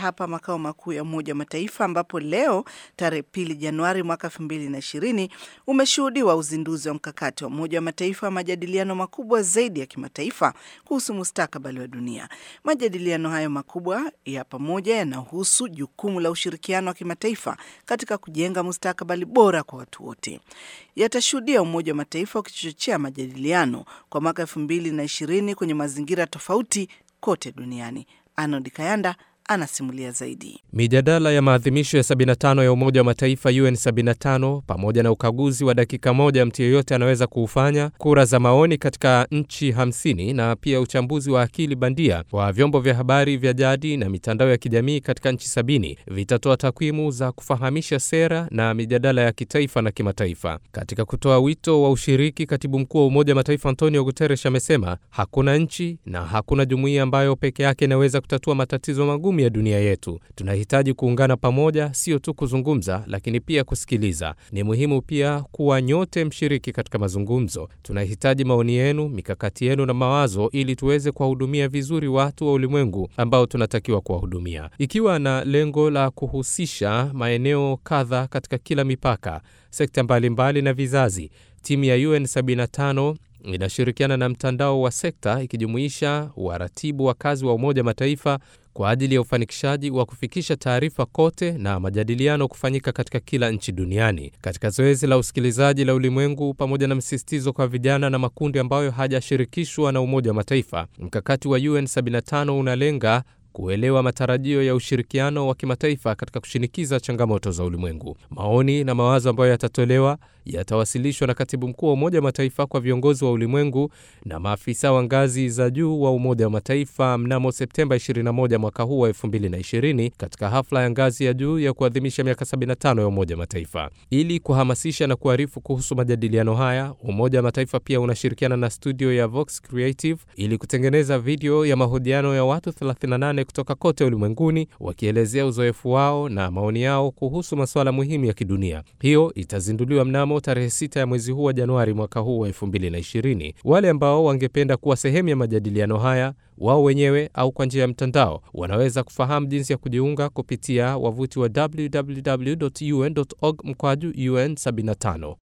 hapa makao makuu ya Umoja wa Mataifa ambapo leo tarehe pili Januari mwaka elfu mbili na ishirini umeshuhudiwa uzinduzi wa mkakati wa Umoja wa Mataifa wa majadiliano makubwa zaidi ya kimataifa kuhusu mustakabali wa dunia. Majadiliano hayo makubwa ya pamoja yanahusu jukumu la ushirikiano wa kimataifa katika kujenga mustakabali bora kwa watu wote. Yatashuhudia Umoja wa Mataifa ukichochea majadiliano kwa mwaka elfu mbili na ishirini kwenye mazingira tofauti kote duniani. Arnold Kayanda anasimulia zaidi. Mijadala ya maadhimisho ya 75 ya Umoja wa Mataifa UN 75 pamoja na ukaguzi wa dakika moja mtu yeyote anaweza kuufanya, kura za maoni katika nchi 50 na pia uchambuzi wa akili bandia wa vyombo vya habari vya jadi na mitandao ya kijamii katika nchi sabini vitatoa takwimu za kufahamisha sera na mijadala ya kitaifa na kimataifa. Katika kutoa wito wa ushiriki, katibu mkuu wa Umoja wa Mataifa Antonio Guterres amesema hakuna nchi na hakuna jumuiya ambayo peke yake inaweza kutatua matatizo magumu ya dunia yetu. Tunahitaji kuungana pamoja, sio tu kuzungumza, lakini pia kusikiliza. Ni muhimu pia kuwa nyote mshiriki katika mazungumzo. Tunahitaji maoni yenu, mikakati yenu na mawazo, ili tuweze kuwahudumia vizuri watu wa ulimwengu ambao tunatakiwa kuwahudumia, ikiwa na lengo la kuhusisha maeneo kadha katika kila mipaka, sekta mbalimbali na vizazi. Timu ya UN 75 inashirikiana na mtandao wa sekta ikijumuisha waratibu wa kazi wa Umoja Mataifa kwa ajili ya ufanikishaji wa kufikisha taarifa kote na majadiliano kufanyika katika kila nchi duniani. Katika zoezi la usikilizaji la ulimwengu, pamoja na msisitizo kwa vijana na makundi ambayo hajashirikishwa na Umoja wa Mataifa, mkakati wa UN 75 unalenga kuelewa matarajio ya ushirikiano wa kimataifa katika kushinikiza changamoto za ulimwengu. Maoni na mawazo ambayo yatatolewa yatawasilishwa na katibu mkuu wa Umoja wa Mataifa kwa viongozi wa ulimwengu na maafisa wa ngazi za juu wa Umoja wa Mataifa mnamo Septemba 21 mwaka huu wa 2020 katika hafla ya ngazi ya juu ya kuadhimisha miaka 75 ya Umoja wa Mataifa. Ili kuhamasisha na kuarifu kuhusu majadiliano haya, Umoja wa Mataifa pia unashirikiana na studio ya Vox Creative ili kutengeneza video ya mahojiano ya watu 38 kutoka kote ulimwenguni wakielezea uzoefu wao na maoni yao kuhusu masuala muhimu ya kidunia. Hiyo itazinduliwa mnamo tarehe 6 ya mwezi huu wa Januari mwaka huu wa 2020. Wale ambao wangependa kuwa sehemu ya majadiliano haya wao wenyewe au kwa njia ya mtandao wanaweza kufahamu jinsi ya kujiunga kupitia wavuti wa www.un.org mkwaju UN 75.